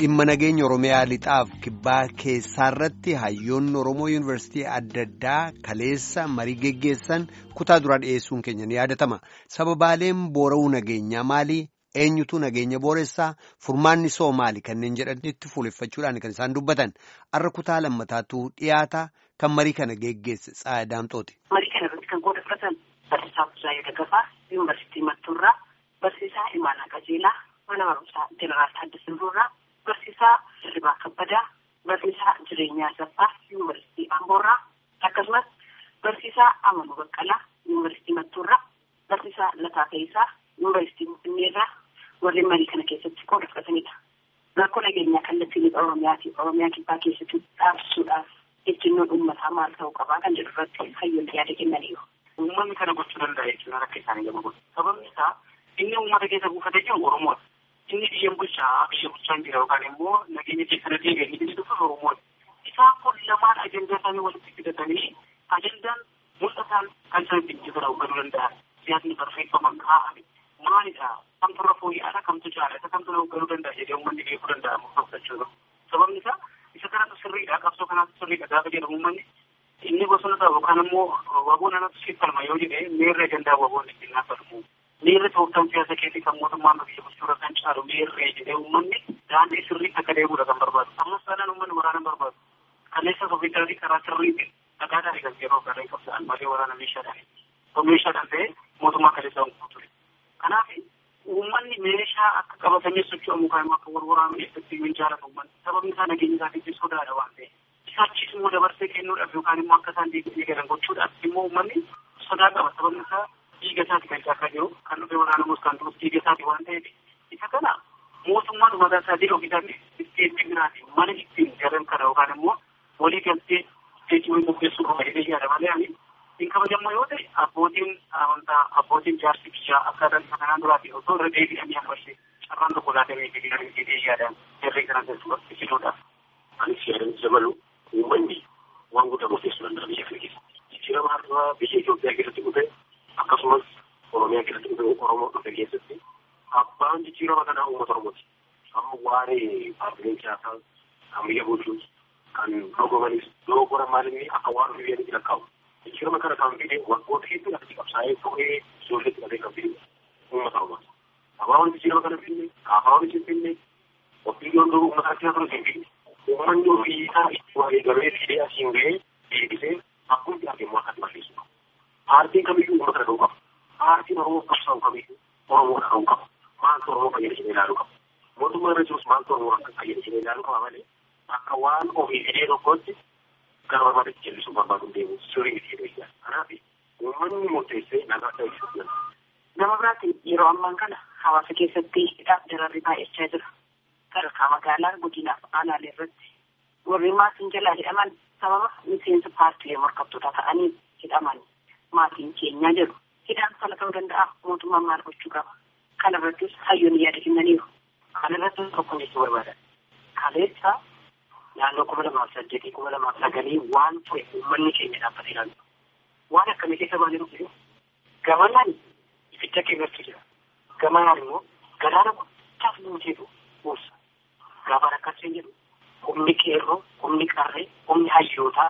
dhimma nageenya oromiyaa lixaaf kibbaa keessaarratti hayyoonni oromoo yuunivarsiitii adda addaa kaleessa marii geggeessan kutaa duraa dhiyeessuun keenya ni yaadatama sababaaleen boora'uu nageenyaa maalii eenyutu nageenya booressaa furmaanni soo maali kanneen jedhanitti fuuleffachuudhaan kan isaan dubbatan arra kutaa lammataatu dhiyaata kan marii kana geggeesse tsaadaamtooti. marii kana irratti kan qooddeffatan barsiisaa Buzaayee Daggafaa yuunivarsiitii Mattuurraa barsiisaa Imaanaa Qajeelaa mana barumsaa Jeneraal Taaddasaa Birruurraa barsiisaa Dirribaa Kabbadaa barsiisaa Jireenyaa Saffaa yuunivarsiitii Amboorraa akkasumas barsiisaa Amanuu Baqqalaa yuunivarsiitii Mattuurraa barsiisaa Lataa Ta'isaa yuunivarsiitii Finfinneerraa warreen marii kana keessatti qooda fudhatanidha. Rakkoo nageenyaa kallattii lixa Oromiyaa fi Oromiyaa kibbaa keessatti dhaabsisuudhaaf ejjennoon uummataa maal ta'uu qabaa kan jedhu irratti hayyoonni yaada kennaniiru. Uummanni kana gochuu danda'a jechuudha rakka isaanii gama godhu. Sababni isaa inni uummata keessa buufatee jiru Oromoodha. Inni biyya bulchaa biyya bulchaa jira yookaan immoo nageenya keessa deebi'ee inni dhufu Oromoodha. Isaan kun lamaan ajandaa isaanii walitti fidatanii ajandaan mul'ataan kan isaan ittiin jibara hubachuu danda'an. Siyaasni barreeffaman kaa'ame maalidha? Kamtu irra fooyya'aadha? Kamtu jaalata? Kamtu na hubachuu danda'a jedhee uummanni beekuu danda'a murteeffachuudha. Sababni isaa isa kanatu sirriidha qabsoo kanaatu sirriidha gaafa jedhamu uummanni inni bosona ta'u yookaan immoo waboon anatu siif falma yoo jedhee meerree gandaa waboon ittiin naaffatamu. Meerre tooftaan siyaasa keessatti kan mootummaan biyya bulchuudha kan caalu meerree jedhee uummanni daandii sirriitti akka deemuudha kan barbaadu. Ammas taanaan uummanni waraana barbaadu. Kaleessa sofiidaatii karaa sirriitiin dhagaadhaan eegas yeroo garee qabsa'an malee waraana meeshaadhaan. Meeshaadhaan ta'ee mootummaa kaleessa hin ture. Kanaaf uummanni meeshaa akka qabatanii socho'amu kan akka warwaraanu eessatti hin jaalatu uummanni. Sababni isaa nageenya isaatiif sodaadha waan ta'eef. Isaachis immoo dabarsee kennuudhaaf yookaan immoo akka isaan deebi'ee galan gochuudhaaf immoo uummanni sodaa qaba. Sababni isaa dhiiga isaati kan caakaa jiru kan dhufee waraanamus kan turus dhiiga isaati waan ta'eef. Isa kana mootummaan mataa isaa jedhu ofiisaatti isteetii biraati mana ittiin galan kana yookaan immoo walii galtee isteetii wayii qopheessuu qaba jedhee yaada malee ani hin kabajamoo yoo ta'e abbootiin amantaa abbootiin jaarsi biyyaa akkaataan isa kanaan duraati osoo irra deebi'anii ammashe carraan tokko laatamee jedhee yaadaan jarree kana keessatti fiduudhaaf. Anis yaadan dabalu uummanni waan guddaa murteessuu danda'a biyya kana keessatti. Jijjiirama har'aa biyya Itoophiyaa keessatti dhufe akkasumas Oromiyaa keessatti dhufe Oromoo dhufe keessatti abbaan jijjiirama kanaa uummata Oromooti. Amma waa'ee paartileen siyaasaa kan biyya bulchuus kan dorgomanis dogogoran maalinni akka waan ofii biyyaatti lakkaa'u. Jijjiirama kana kan fide waggoota hedduudhaaf itti qabsaa'ee fuudhee ijoollee qabatee kan fide uummata Oromooti. Abaawwan jijjiirama kana finne kaafaawwan isin finne ofiiyoon duruu uummata akka ture hin finne. Uummanni ofii isaa itti waa eegamee fidee asiin ga'ee deebisee akkuma itti argamu akkatti balleessu qaba. Paartiin kamiyyuu uummata kana dha'uu qaba. Paartiin Oromoo qabsaa'u kamiyyuu Oromoo dha'uu qaba. Maaltu Oromoo fayyadamee ilaaluu qaba. Mootummaa irra jirus maaltu Oromoo akka fayyadamee ilaaluu qaba malee akka waan ofii fidee tokkotti gara barbaadetti jallisuu barbaadu deemu sirrii miti jedhee jira. Kanaaf uummanni murteessee nagaa ta'uu ibsuu danda'a. Nama biraatiin yeroo ammaan kana hawaasa keessatti hidhaaf dararri baay'achaa jira. Sadarkaa magaalaa godinaaf aanaalee irratti warri maatiin jalaa hidhaman sababa miseensa paartilee morkattootaa ta'anii hidhaman maatiin keenyaa jedhu. Hidhaan fala ta'uu danda'a mootummaan maal gochuu qaba. Kana irrattis hayyoonni yaada kennaniiru. Kana irratti tokko jechuu barbaadan. Kaleessa naannoo kuma lamaaf saddeetii kuma lamaaf sagalii waan ture uummanni keenya dhaabbatee ilaalu. Waan akkamii keessa baanee dhufu gamanaan ibidda keessatti jira. Gamanaan immoo galaana guddaaf nuuteetu buusa. Gaafa akkasiin jedhu humni qeerroo, humni qarree, humni hayyootaa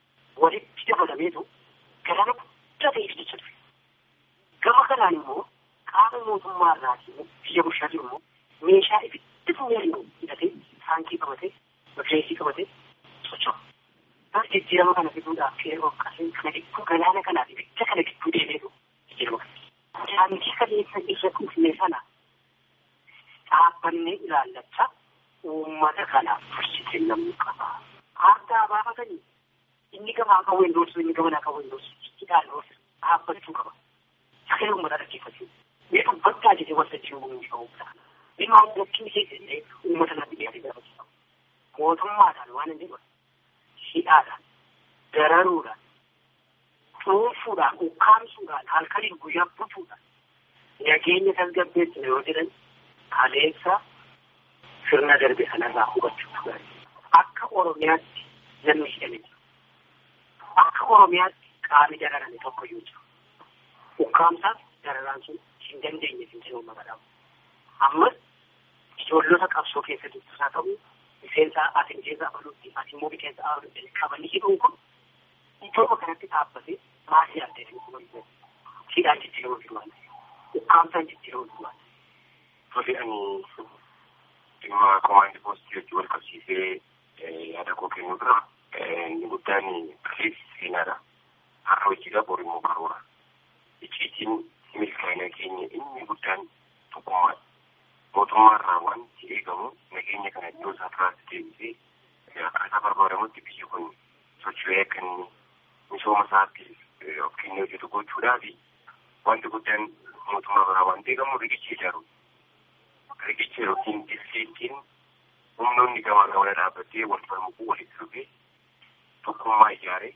walitti dabalameetu galaana guddaa ta'e ibsicha ture. Gama kanaan immoo qaama mootummaa irraatii biyya bulchaa jiru immoo meeshaa ibiddi funyariin hidhatee taankii qabatee rifeensii qabatee socho'a. Bara jijjiirama kana fiduudhaaf qeerroo qarree kana gidduu galaana kanaaf ibidda kana gidduu deemeetu jijjiirama kana. Taankii kaleessa irra kuufne sana dhaabbannee ilaallachaa uummata kanaaf fursitee namni qaba. Aardaa baafatanii inni gamaa qabu hin doorsu inni gamanaa qabu hin doorsu hidhaan doorsu dhaabbachuu qaba. Sagalee uummataa dhaggeeffachuu. Mee dubbaddaa jedhee waltajjii uumuu qabu. Dhimma tokkii keessatti uummata naaf dhiyaatee gaafachuu qabu. Mootummaadhaan waan hin jedhu hidhaadhaan, dararuudhaan, cuunfuudhaan, ukkaamsuudhaan, halkaniin guyyaa butuudhaan nageenya tasgabbeessina yoo jedhan kaleessa sirna darbe sanarraa hubachuu turan. Akka Oromiyaatti namni hidhame jira. Akka Oromiyaatti qaamni dararame tokko yoo jiru. Ukkaamsaaf dararaan sun hin dandeenye hin jiru magaalaa. Ammas ijoollota qabsoo keessatti isaa ta'u miseensa ati miseensa abaluutti ati immoo miseensa abaluutti qabanii hidhuun kun iddoo kanatti dhaabbatee maasii adda jedhu kun hidhaan jijjiiramu jiru waan ukkaamsaan jijjiiramu jiru waan Tole ani dhimma komaandii poostii wajjin wal qabsiisee yaada koo kennu dura inni guddaan kaleessi seenaadha. Har'a hojiidha bor immoo karoora. Icciitiin milkaa'ina keenya inni guddaan tokkummaadha. Mootummaarraa wanti eegamu nageenya kana iddoo isaa turaatti deebisee akkaataa barbaadamutti biyyi kun socho'ee akka inni misooma isaatti of kennee hojjetu gochuudhaa fi wanti guddaan mootummaa biraa wanti eegamu riqicha ijaaruudha. riqicha yookiin dirsiitiin humnoonni gamaa gamana dhaabbatee wal falmukuu walitti dhufee tokkummaa ijaaree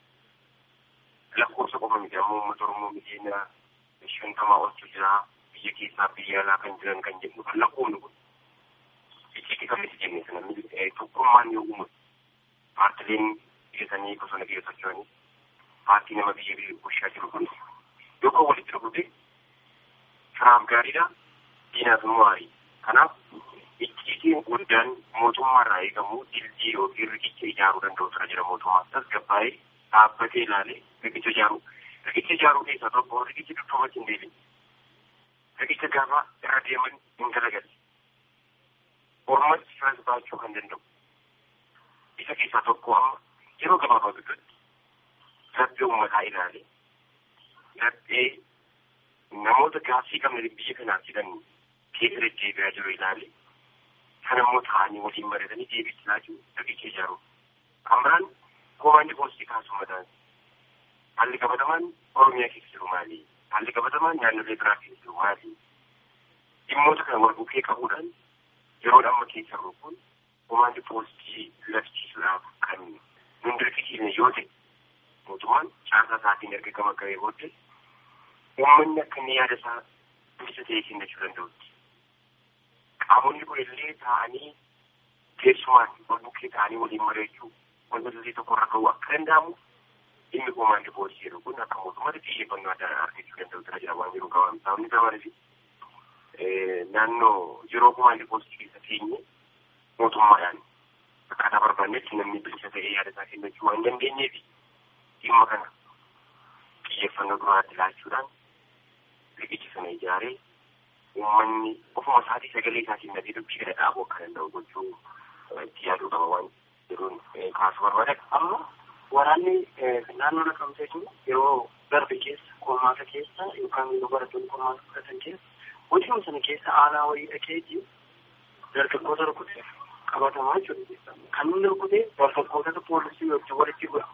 lakkoofsa qofa miti ammoo uummata Oromoo miliyoona shantamaa oltu jira biyya keessaa biyya alaa kan jiran kan jedhu kan lakkoofnu kun icciitii kamitti jenne sana tokkummaan yoo uumu paartileen dhiyeessanii bosona keessa socho'anii paartii nama biyya bulchaa jiru kun yoo kan walitti dhufute firaaf gaariidha diinaaf immoo aarii kanaaf icciitiin guddaan mootummaarraa eegamu dildii yookiin riqicha ijaaruu danda'u tura jira mootummaa tasgabbaa'ee dhaabbatee ilaalee riqicha ijaaruu riqicha ijaaruu keessaa tokko riqichi dudduubatti hin deebiin riqicha gaafa irra deeman hin galagalle ormatti firas baachuu kan danda'u isa keessaa tokko amma yeroo gabaabaa gidduutti laphee uummataa ilaalee laphee namoota gaaffii qabne biyya kanaaf jedhan keessa deddeebi'aa jiru ilaale kan ammoo ta'anii waliin baratanii deebichaa jiru riqicha ijaaru. Kan biraan komaandi poostii kaasuu mataan haalli qabatamaan Oromiyaa keessa jiru maali? Haalli qabatamaan naannolee biraa keessa jiru maali? Dhimmoota kana wal bukkee qabuudhaan yeroo amma keessa jiru kun komaandi poostii labsiisuudhaaf kan nun dirqisiisne yoo ta'e mootummaan caasaa isaatiin erga gama ga'ee booddee uummanni akka inni yaada isaa bilisa ta'ee kennachuu danda'utti. Qaamonni kun illee taa'anii teessumaan wal bukkee taa'anii waliin mari'achuu wanta illee tokko irra ga'uu akka danda'amu dhimmi komaandi poostii jedhu kun akka mootummaatti xiyyeeffannoo addaa argachuu danda'u jira jira waan jiru qabamu. Sababni isaa maaliif naannoo yeroo komaandi poostii keessa teenye mootummaadhaan akkaataa barbaannetti namni bilisa ta'ee yaada isaa kennachuu waan dandeenyeef dhimma kana xiyyeeffannoo duraatti laachuudhaan riqicha sana ijaaree uummanni ofuma isaatii sagalee isaatiin nagee dubbii kana dhaabuu akka danda'u gochuu itti yaaduu qaba waan jedhuun kaasuu barbaada. Amma waraanni naannoo naqamtee jiru yeroo darbe keessa qormaata keessa yookaan yeroo barattoonni qormaata fudhatan keessa hojii sana keessa aanaa wayii dhaqeeti dargaggoota rukutee qabatamaa jiru. Kan inni rukutee dargaggoota poolisii wajjin walitti bu'a.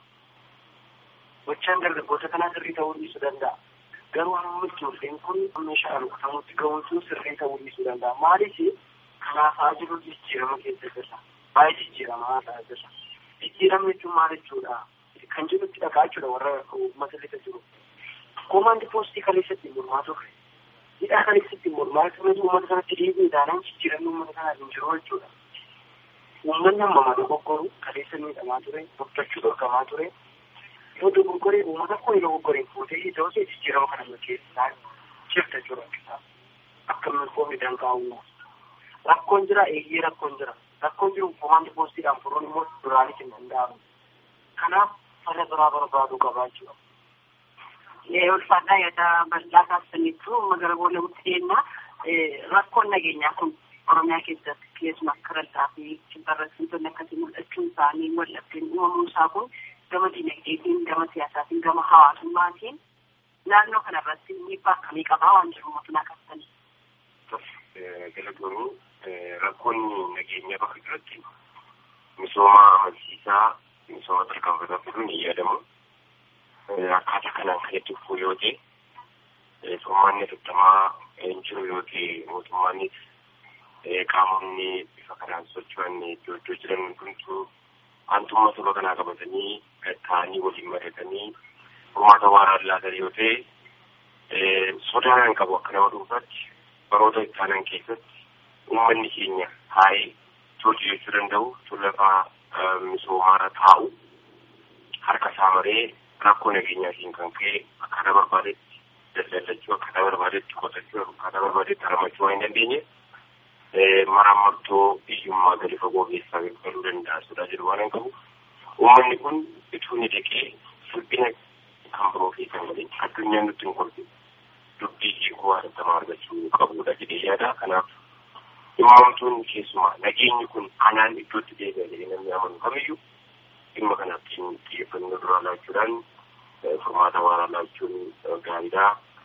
Gochaan dargaggoota kanaa sirrii ta'uu dhiisuu danda'a. Garuu hamma ijoolleen kun meeshaa rukutamutti ga'uun sun sirrii ta'uu dhiisuu danda'a. Maaliif kanaafaa jiru jijjiirama keessa jirra. Baay'ee jijjiiramaa ta'aa jirra. Jijjiirama jechuun maal jechuudha? Kan jirutti dhagaa jechuudha warra uummata lixa jiru. Komaandi poostii kaleessatti mormaa turre. Hidhaa kaleessatti mormaa turre uummata kanatti dhiibuu ilaalan jijjiiramni uummata kanaa hin jiru jechuudha. Uummanni amma mata goggoru kaleessa miidhamaa ture, dubbachuu dhorkamaa ture. Yoo dogoggoree uummata koo yoo dogoggoree fuutee ija osoo jijjiirama kana keessaa jirta jechuudha. Akka milkoomni danqaa uumu. Rakkoon jira eeyyee rakkoon jira. Rakkoon jiru komaandi poostiidhaan furuun immoo duraanis hin danda'amu. Kanaaf fala biraa barbaaduu qabaa jechuudha. ulfaadhaa yaada bal'aa taasisaniitu magaalaa boolla guddeenna rakkoon nageenyaa kun oromiyaa keessatti keessumaa akka ral'aa fi kibbarrattoonni akkasii mul'achuun isaanii waldhabdeen uumamuu isaa kun gama dinagdeetiin gama siyaasaatiin gama hawaasummaatiin naannoo kanarratti dhiibbaa akkamii qabaa waan jiru mootummaa qabsanii. Galatoomii rakkoonni nageenyaa bakka jirutti misooma amansiisaa misooma tarkaanfataa fiduun ni yaadamu. Akkaataa kanaan kan itti fufuu yoo ta'e furmaanni afurtamaa hin jiru yoo ta'e mootummaanis qaamonni bifa kanaan socho'an iddoo iddoo jiran hundumtuu aantummaa saba kanaa qabatanii taa'anii waliin mari'atanii furmaata waaraan laatan yoo ta'e sodaan qabu akka nama dhuunfaatti baroota itti aanan keessatti uummanni keenya taa'ee hojii jechuu danda'u tullafaa misoomaarra taa'u harka isaa maree rakkoo nageenyaatiin kan ka'e akkaataa barbaadetti daldalachuu akkaataa barbaadetti qotachuu akkaataa barbaadetti haramachuu waan hin dandeenye maraamartoo biyyummaa gadi fagoo keessaa galuu danda'a sodaa jedhu waan hin qabu. Uummanni kun ituu ni dhiqee salphina kan biroo fi kan malee addunyaan nutti hin kolfi. Dubbii hiikuu haadhatamaa argachuu qabudha jedhee yaada. Kanaaf dhimmamtuun keessumaa nageenyi kun anaan iddootti deebi'a jedhee namni amanu kamiyyuu dhimma kanaaf xiyyeeffannoo duraa laachuudhaan furmaata waaraa laachuun gaariidha.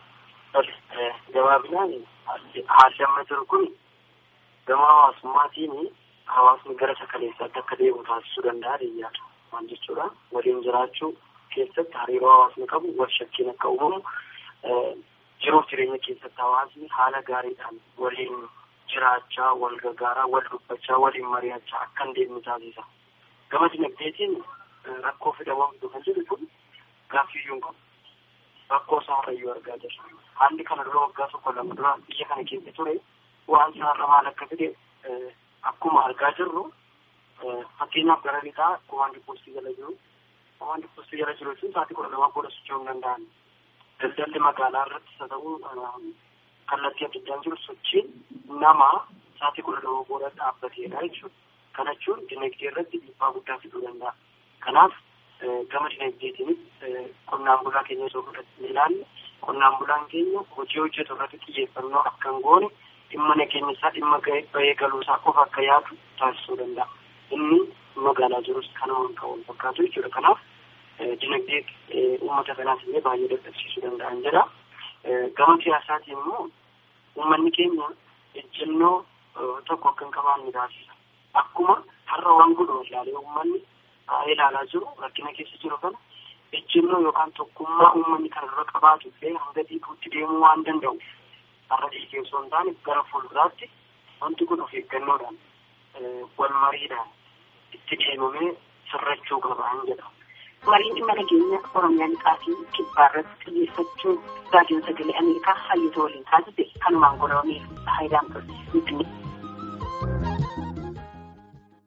Gabaabinaan haalli amma jiru kun gama hawaasummaatiin hawaasni gara sakaleessaatti akka deemu taasisuu danda'a deeyyaadha. Maal jechuudha waliin jiraachuu keessatti hariiroo hawaasni qabu wal shakkiin akka uumamu jiruuf jireenya keessatti hawaasni haala gaariidhaan waliin jiraachaa wal gargaaraa wal dubbachaa waliin mari'achaa akka hin deemne taasisa. Gama dinagdeetiin rakkoo fidamuu kan jedhu kun gaaffiyyuu hin qabu. Rakkoo isaarrayyuu argaa jirra. Haalli kana dura waggaa tokko lama dura biyya kana keessa ture waan isaarra maal akka fide akkuma argaa jirru fakkeenyaaf gara lixaa komaandi poostii jala jiru. Komaandi poostii jala jiru jechuun sa'aatii kudha lamaa booda socho'uu hin danda'an. Daldalli magaalaa irratti haa ta'u kallattii adda addaan jiru sochiin nama sa'aatii kudha lama booda dhaabbateedha jechuudha. Kana jechuun dinagdee irratti dhiibbaa guddaa fiduu danda'a. Kanaaf gama dinagdeetiinis qonnaan bulaa keenya osoo fudhatanii ilaalle qonnaan bulaan keenya hojii hojjetu irratti xiyyeeffannoo akka hin goone dhimma nageenya isaa dhimma bahee galuu isaa qofa akka yaadu taasisuu danda'a. Inni magaalaa jirus kanuma kan wal fakkaatu jechuudha. Kanaaf dinagdee uummata kanaas illee baay'ee dadhabsiisuu danda'an jedha. Gama siyaasaatiin immoo uummanni keenya ejjennoo tokko akka hin qabaanne taasisa. Akkuma har'a waan godhu ilaalee uummanni ilaalaa jiru rakkina keessa jiru kana ejjennoo yookaan tokkummaa uummanni kana dura qabaatu illee hanga dhiibuutti deemuu waan danda'u har'a dhiigee osoo hin taane gara fuulduraatti wanti kun of eeggannoodhaan wal mariidhaan itti deemamee sirrachuu qabaan jedha. Mariin dhimma nageenya Oromiyaa lixaa fi kibbaa irratti xiyyeeffachuun raadiyoon sagalee Ameerikaa hayyoota waliin taasise kanumaan godhamee faayidaan ture.